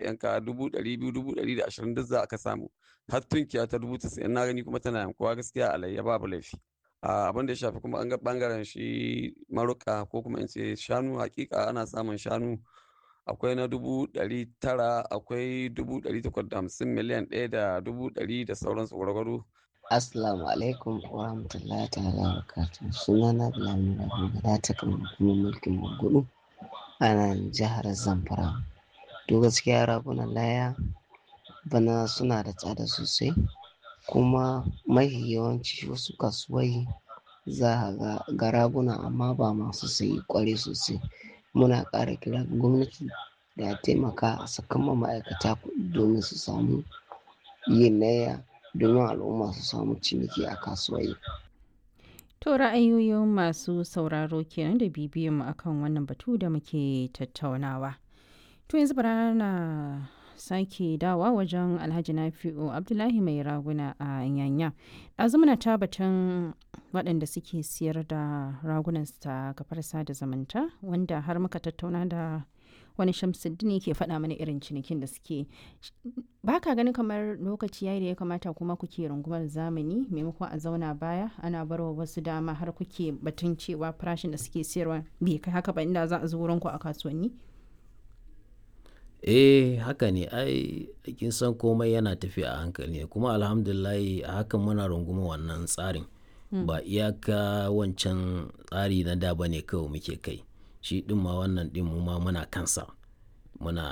yanka dubu ɗari biyu dubu ɗari da ashirin duk za a ka samu har tunkiya ta dubu tasa'in na gani kuma tana yankuwa gaskiya alayya babu laifi abin da ya shafi kuma an ga bangaren shi maruka ko kuma in ce shanu hakika ana samun shanu akwai na dubu ɗari tara akwai dubu ɗari takwas da hamsin miliyan ɗaya da dubu ɗari da sauransu gwargwaro Assalamu alaikum wa rahmatullahi ta'ala wa barakatuh. Sunana Bilal Murabi ta kan hukumar mulkin Magudu a nan jihar Zamfara. To gaskiya ragunan laya bana suna da tsada sosai kuma mafi yawanci wasu kasuwai za a ga raguna amma ba masu sayi kware sosai. Muna ƙara kira ga gwamnati da ya taimaka a sakan ma ma'aikata kuɗi domin su samu yin layya domin al'umma su samu ciniki a kasuwanni. To ra'ayoyin masu sauraro kenan da bibiyan mu akan wannan batu da muke tattaunawa. To yanzu bara na sake dawa wajen Alhaji Nafi'u Abdullahi mai raguna a Yanya. Ɗazu muna ta batun waɗanda suke siyar da ragunan ta kafar sada zumunta wanda har muka tattauna da wani shamsuddin ke faɗa mana irin cinikin da suke ba ka ganin kamar lokaci yayi da ya kamata kuma kuke rungumar zamani maimakon a zauna baya ana barwa wasu dama har kuke batun cewa farashin da suke siyarwa bai kai haka ba inda za a zo wurin ku a kasuwanni eh haka ne ai kin san komai yana tafiya a hankali ne kuma alhamdulillahi a hakan muna runguma wannan tsarin ba iyaka wancan tsari na da bane kawai muke kai shi ɗin ma wannan ɗin mu ma muna kansa muna